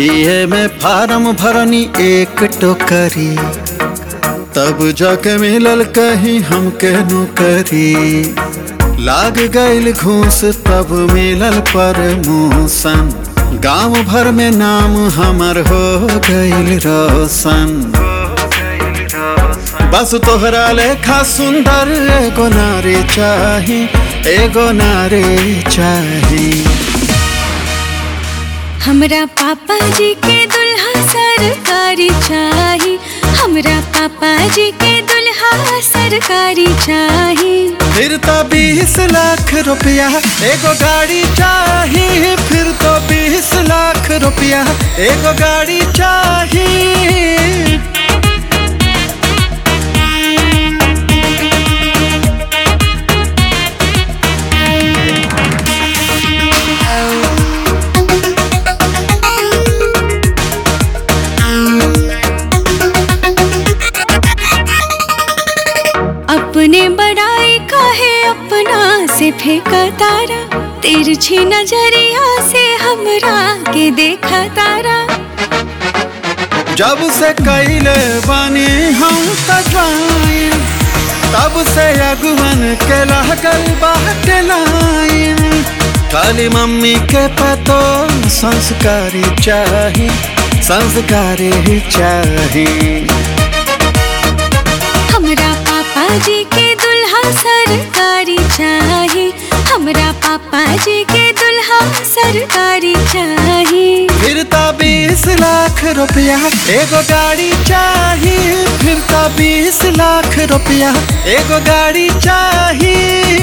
BA में form भरनी एक टोकरी तब जाके मिलल कहीं हमके नौकरी लाग गईल घूस तब मिलल प्रमोशन गांव भर में नाम हमर हो गईल रोशन बस तोहरा लेखा सुंदर एगो नारी चाही एगो नारी चाही हमरा पापा जी के दुल्हा सरकारी चाही हमरा पापा जी के दुल्हा सरकारी चाही फिर तो बीस लाख रुपया एगो गाड़ी चाही फिर तो बीस लाख रुपया एगो गाड़ी चाही अपने बड़ाई काहे अपना से फेंका तारा तिरछी नजरिया से हमरा के देखा तारा जब से कैले बानी हम तजवाइन तब से अगुवन के लागल बाट लाइन खाली मम्मी के पतो संस्कारी चाही संस्कारी चाही हमरा पापा जी के दुल्हा सरकारी चाही हमरा पापा जी के दुल्हा सरकारी चाही फिर तो बीस लाख रुपया एगो गाड़ी चाही फिर तो बीस लाख रुपया एगो गाड़ी चाही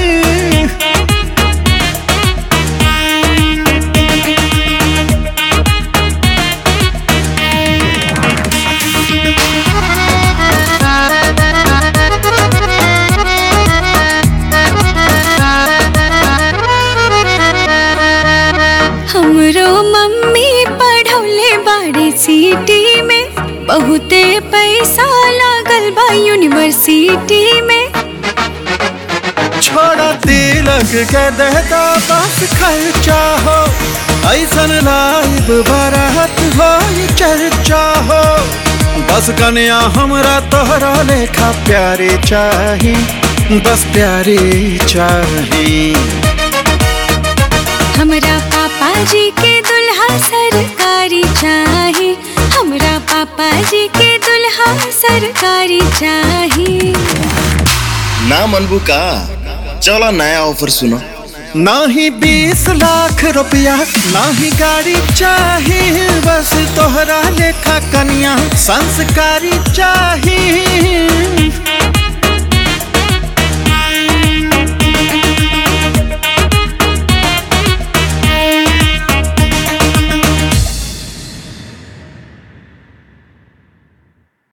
हमरो मम्मी पढ़ौले बाड़ी सिटी में बहुते पैसा लागल बा यूनिवर्सिटी में छोड़ा तिलक के देता बस खर्चा हो ऐसन लाइब बारात हो ये चर्चा हो बस कन्या हमरा तोहरा लेखा प्यारे चाही बस प्यारे चाही हमरा पापा जी के दुल्हा सरकारी चाही हमरा पापा जी के दुल्हा सरकारी चाही ना मनबू का चलो नया ऑफर सुनो नाही बीस लाख रुपया नाही गाड़ी चाही बस तोहरा लेखा कन्या संस्कारी चाही